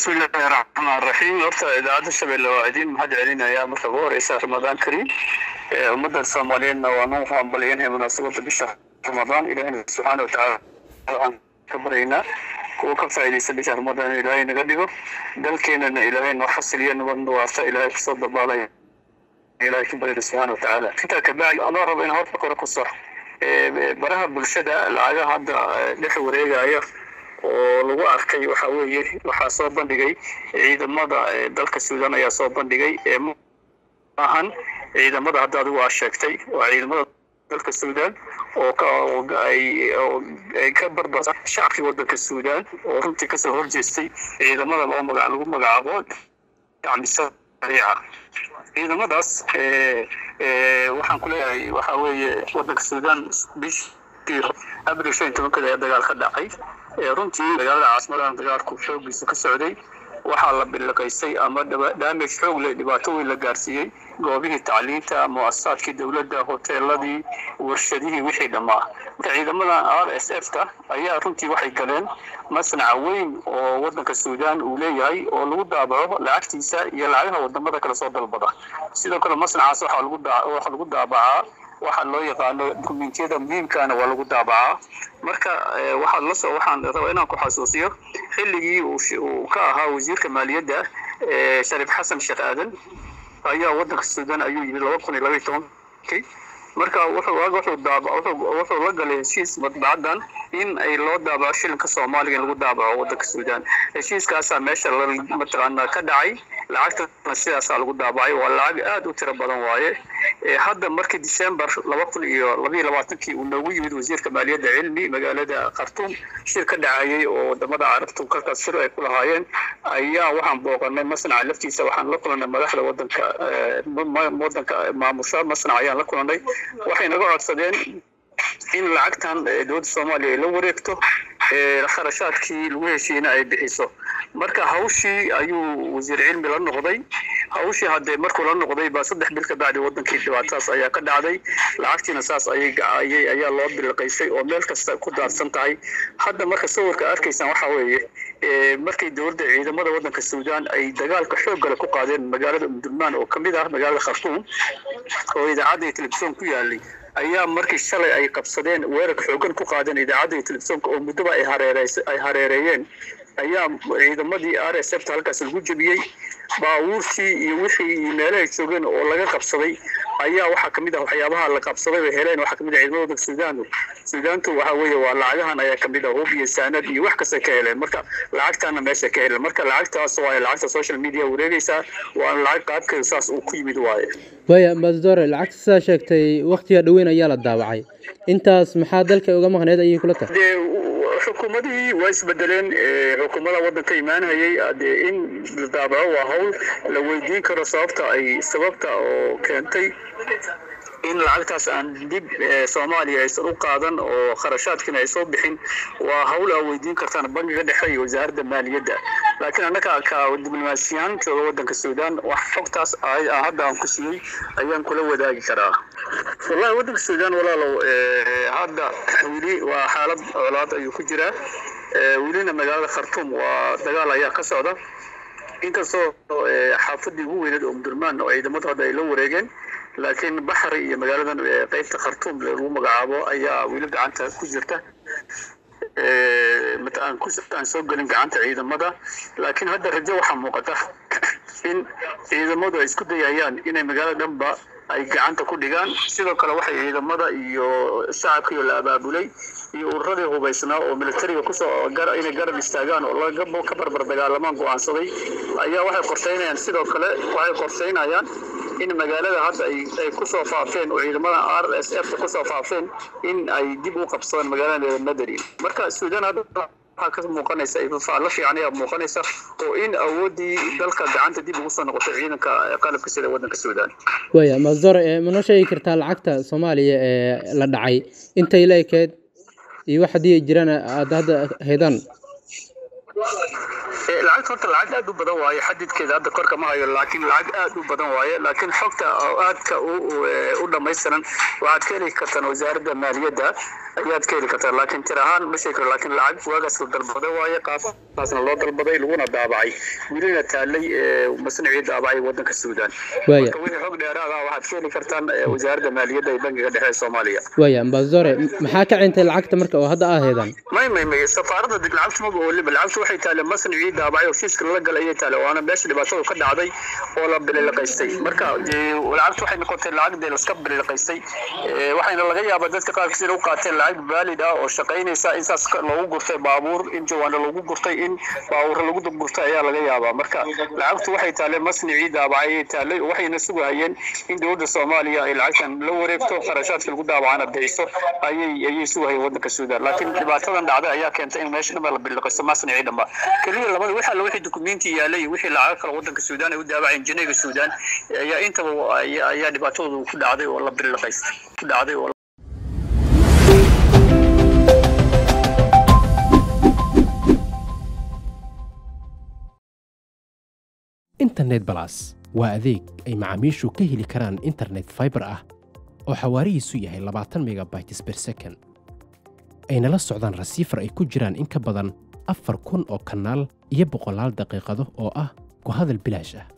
bismillahi raxmaan raxiim horta idaacadda shabeelle waa idiin mahad celinaya marka ugu horeysa ramadaan kariim ummadda soomaaliyeedna waa noo hambalyanhay munaasabadda bisha ramadaan ilaahina subxaana watacaala waxaan ka baryaynaa kuwa ka faa'iidaysta bisha ramadaan ilaahay naga dhigo dalkeenana ilaahay noo xasiliyo nabadna waarta ilaahay kusoo dabaalaya ilaahay ka baryana subxaana watacaala intaa kabacdi anoo rabo in horta kore ku sox baraha bulshada lacagaha hadda dhex wareegaya oo lagu arkay waxa weeye waxaa soo bandhigay ciidamada dalka suudan ayaa soo bandhigay maahan ciidamada hadda adigu aa sheegtay waa ciidamada dalka suudan oo ay ka barbar shacabkii wadanka suudan oo runtii kasoo horjeestay ciidamada oo maga lagu magacaabo dacmisa sariica ciidamadaas waxaan ku leeyahay waxa weeye wadanka suudan bishii abril shan iyo tobankada ee dagaal ka dhacay runtii magaalada caasimadahan dagaalku xoogiisa ka socday waxaa la biliqaysay ama damage xoog leh dhibaato weyn la gaarsiiyey goobihii tacliinta muasasaadkii dowladda hoteeladii warshadihii wixii dhammaa marka ciidamadan r s f ta ayaa runtii waxay galeen masnaca weyn oo wadanka suudan uu leeyahay oo lagu daabaco lacagtiisa iyo lacagaha wadamada kale soo dalbada sidoo kale masnacaas waxaa lagu daabacaa waxaa loo yaqaano dukumentiyada muhiimkaana waa lagu daabacaa marka waxaad lasoo waxaan rabaa inaan ku xasuusiyo xilligii uu ka ahaa wasiirka maaliyadda shariif xasan sheekh aadan ayaa wadanka suudan ayuu yimid laba kun iyo labaiy tobankii marka wuxuu la galay heshiis madbacaddan in ay loo daabaco shilinka soomaaliga in lagu daabaco wadanka suudan heshiiskaasaa meesha mataqaanaa ka dhacay lacagtana sidaasaa lagu daabacay waa lacag aad u tiro badan waaye hadda markii december laba kun iyo labaiyo labaatankii uu noogu yimid wasiirka maaliyadda cilmi magaalada khartuum shir ka dhacayay oo wadamada carabtu kalkaas shir ay ku lahaayeen ayaa waxaan booqanay masnaca laftiisa waxaan la kulannay madaxda wadanka wadanka maamusha masnac ayaan la kulannay waxay naga codsadeen in lacagtan dowladda soomaaliya ay la wareegto kharashaadkii lagu heshiiyeyna ay bixiso marka hawshii ayuu wasiir cilmi la noqday hawshii haddee markuu la noqday baa saddex bil ka bacdi wadankii dhibaatadaas ayaa ka dhacday lacagtiina saas ayay ayay ayaa loo biliqaysay oo meel kasta ku daadsan tahay hadda marka sawirka arkaysaan waxa weeye markii dowladda ciidamada wadanka suudan ay dagaalka xoog gale ku qaadeen magaalada umdurmaan oo kamid ah magaalada khartuum oo idaacadda iyo telefishoon ku yaalay ayaa markii shalay ay qabsadeen weerarka xoogan ku qaadeen idaacadda iyo telefishoonka oo muddoba ay hareereys ay hareereeyeen ayaa ciidamadii r s f ta halkaas lagu jebiyey baabuurtii iyo wixii meelahay joogeen oo laga qabsaday ayaa waxaa kamid ah waxyaabaha la qabsaday oo heleen waxaa kamid ah ciidamada wadanka suudan suudaantu waxa weeye waa lacagahan ayaa kamid ah hub iyo saanad iyo wax kasta ka heleen marka lacagtaana meesha ka heleen marka lacagtaas waaye lacagta social media wareegaysaa waana lacag qaabkeeda saas uu ku yimid waaye waya ambassadore lacagta sidaa sheegtay waktiga dhoweyn ayaa la daawacay intaas maxaa dalka uga maqneed ayay kula tahay xukuumadihii waa isbedeleen xukuumada wadanka imaanhayay dee in la daabaco waa hawl la weydiin karo sababta ay sababta oo keentay in lacagtaas aan dib soomaaliya aysan u qaadan oo kharashaadkiina ay soo bixin waa hawl aa weydiin kartaan bangiga dhexe iyo wasaaradda maaliyadda laakiin annaga ka diblomaasiyahan jooga wadanka suudan wax xogtaas hadda aan ku siiyey ayaan kula wadaagi karaa wallahi wadanka suudan walaalow hadda weli waa xaalad colaad ayuu ku jiraa welina magaalada khartuum waa dagaal ayaa ka socda inkastoo xaafadii ugu weyneed oo umdurmaan oo ciidamadu hadda ay la wareegeen laakiin baxri iyo magaaladan qeybta khartuum lagu magacaabo ayaa weli gacanta ku jirta aan soo gelin gacanta ciidamada laakiin hadda rajo waxaa muuqata in ciidamadu ay isku dayayaan inay magaalada dhanba ay gacanta ku dhigaan sidoo kale waxay ciidamada iyo shacabkiio la abaabulay iyo ururadii hubaysnaa oo militariga kusoo inay garab istaagaan oo ka barbar dagaalamaan go-aansaday ayaa waxay qorsheynayaan sidoo kale waxay qorsheynayaan in magaalada hadda ay kusoo faafeen oo ciidamada r s f kusoo faafeen in ay dib u qabsadaan magaalada madari marka suudan hadda waxaa ka muuqanaysa ifafaalo fiican ayaa muuqanaysa oo in awooddii dalka gacanta dib ugu soo noqotay ciidanka qalabka sida wadanka suudan waya masdor ma noo sheegi kartaa lacagta soomaaliya ee la dhacay intay la ekeed iyo wax haddii ay jiraan aada hadda haydaan lacagta horta lacag aad u badan waaye xadidkeeda hadda korka ma hayo laakiin lacag aad u badan waaye laakiin xogta oo aadka u dhammaystiran waxaad ka heli kartaan wasaaradda maaliyadda ayaad ka heli kartaan laakiin tir ahaan ma sheegi karo laakiin lacag waagaas la dalbaday waaye qaabkaasna loo dalbaday laguna daabacay welina taalay masnicii daabacay wadanka suudaan marka wixii xog dheeraad ah waxaad ka heli kartaan wasaaradda maaliyadda ee bangiga dhexe ee soomaaliya waaya ambasore maxaa ka cintay lacagta marka oo hadda aa heedaan may may may safaaradda dib lacagtu maba ooliba lacagtu waxay taale masnicii daabacay oo fiiska lala galay ayay taale waana meesha dhibaatada ka dhacday oo la bililiqaystay marka lacagtu waxay noqotay lacag dee laska bililiqaystay waxayna laga yaabaa dadka qaarkiis inay u qaateen lacag valid ah oo shaqaynaysa in saas loogu gurtay baabuur in jawaano loogu gurtay in baabuur lagu gurtay ayaa laga yaabaa marka lacagtu waxay taale masnicii daabacay ayay taalay waxayna sugayeen in dowladda soomaaliya ay lacagtan la wareegto kharashaadka lagu daabacana bixiso ayay ayay sugayeen wadanka suudaan laakiin dhibaatadan dhacday ayaa keentay in meesha dhanba la bililiqaysto masnicii dhanba keliya labada waxa la wixii dukumenti yaalay wixii lacag kale wadanka suudaan ay u daabaceen janeega suudaan ayaa intaba ayaa dhibaatadoodu ku dhacday oo la bililiqaystay ku dhacday oo internet balas waa adeeg ay macaamiishu ka heli karaan internet faibar ah oo xawaarihiisu yahay labaatan megabytes ber second ayna la socdaan rasiifar ay ku jiraan in ka badan afar kun oo kanaal iyo boqolaal daqiiqado oo ah ku hadal bilaash ah